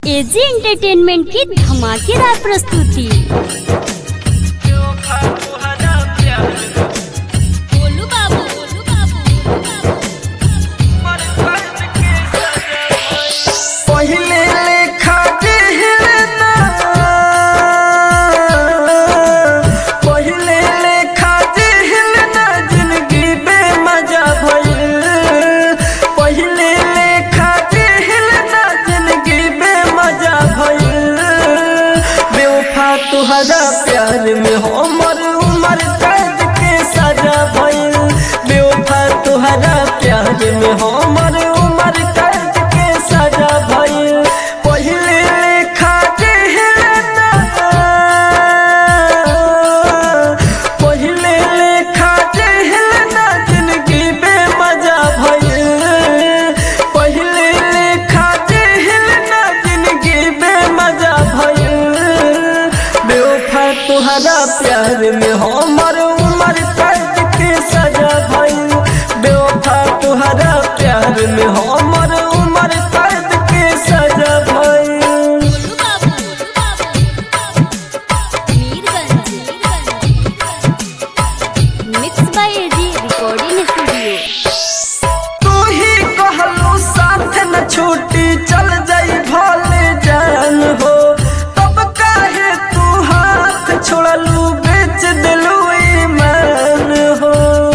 AG entertainment की धमाकेदार प्रस्तुति बोलू बाबू बोलू बाबू पहिले लेखा जेहलना पहिले लेखा जेहलना जिंदगी बेमजा भइल पहिले लेखा जेहलना जिंदगी बेमजा भइल बेवफा तुहरा प्यार में हमर उमर कैद के सजा भइल बेवफा तुहरा प्यार में हमर उमर कैद के सजा भइल पहिले लेखा जेहलना पहिले लेखा जेहलना जिंदगी बेमजा भइल पहिले लेखा जेहलना जिंदगी बेमजा भइल बेवफा तुहरा प्यार में हमर उमर कैद के सजा भइल बेवफा तुहरा प्यार में हमर उमर कैद के सजा भइल बोलू बाबू Mirganj mix by AG recording studio तू ही कहलू साथ न छूटी चल जाई भले जान हो तब काहे तू हाथ छोड़लू बेच दिलू ईमान हो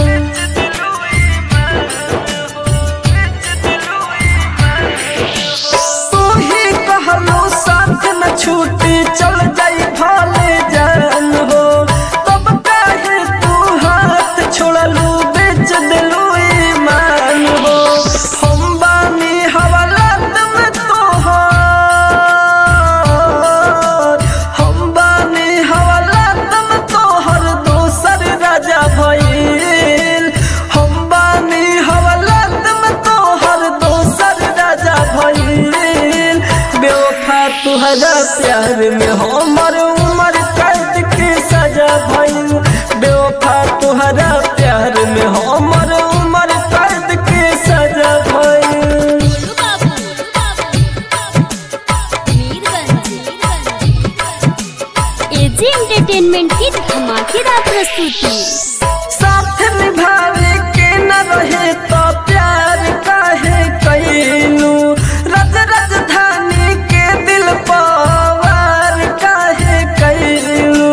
तू ही कहलू साथ न छूटी चल जाई भले जान हो तब काहे तू हाथ छोड़लू बेच दिलू ईमान हो हम बानी हवालात में तोहर हम बानी हवालात में तोहर दोसर राजा भइल हम बानी हवालात में तोहर दोसर राजा भइल बेवफा तुहरा प्यार में हमर उमर कैद के सजा भइल बेवफा तुहरा प्यार में हमर उमर कैद के सजा भइल बोलू बाबू मीरगंज एजी एंटरटेनमेंट की धमाकेदार प्रस्तुति साथ निभावे के न रहे तो प्यार काहे कैलू रज राजधानी के दिल पवार काहे कैलू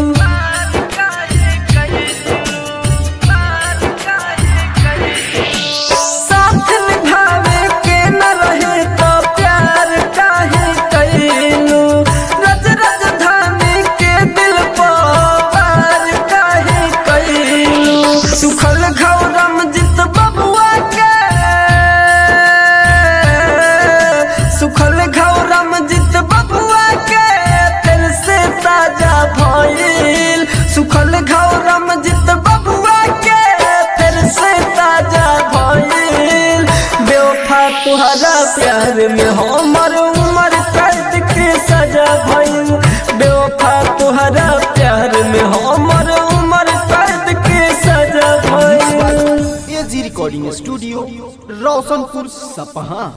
साथ निभावे के न रहे तो प्यार काहे कैलू रज राजधानी के दिल पवार काहे कैलू सुखल घौरम जित बबुआ के सुखल घौरम जित बबुआ के फिर से ताजा भइल सुखल घौरम जित बबुआ के फिर से ताजा भइल बेवफा तुहरा प्यार में हमर उमर कैद के सजा भइल बेवफा तुहरा प्यार में हमर उमर कैद के सजा भइल एजी रिकॉर्डिंग स्टूडियो रोशनपुर सपहा